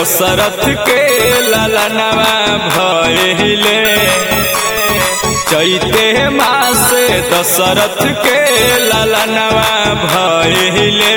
दशरथ के ललनवा भइले चैते मासे दशरथ के ललनवा भइले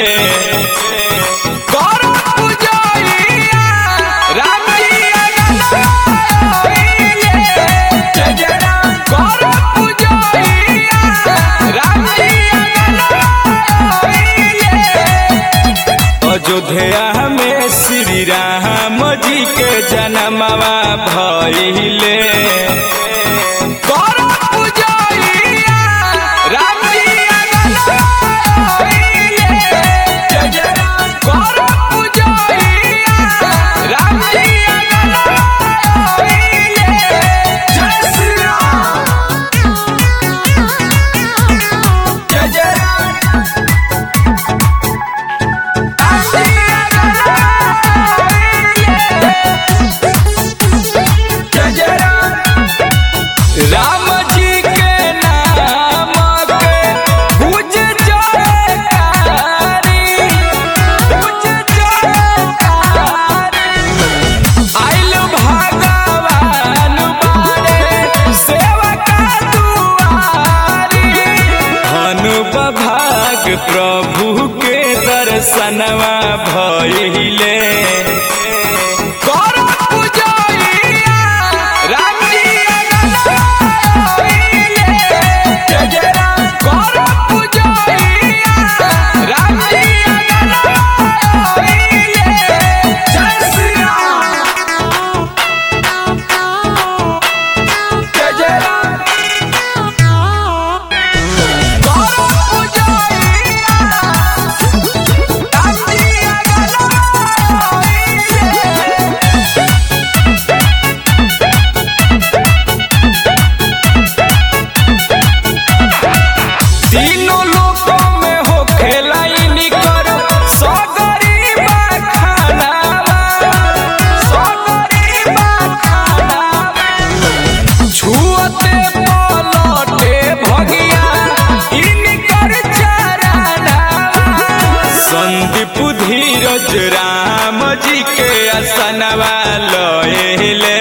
कर पूजैया राम जी अगना भइले। जय जय राम कर पूजैया राम जी अगना भइले। अयोध्या में श्री राम जी के जन्मवा भइले कर पूजैया राम जी अगना भइले। जय जय राम कर पूजैया राम जी अगना भइले। जय श्री राम जय जय राम राम जी के नाम के गुज जयकारी गुज जयकारी आइल भगवान बारे सेवका दुआरी हनुब भाग प्रभु के दर्शनवा भइले कर पूजैया राम जी अगना भइले। जय जय राम कर पूजैया राम जी अगना भइले। जय श्री राम जय जय राम कर पूजैया राम जी अगना भइले। तीनों लोकों में हो खेलाई कर सगरी खानावा सगरी खानावा छुअते पलटे भगिया इनकर चरनावा संदीप धीरज राम जी के असनवा लएले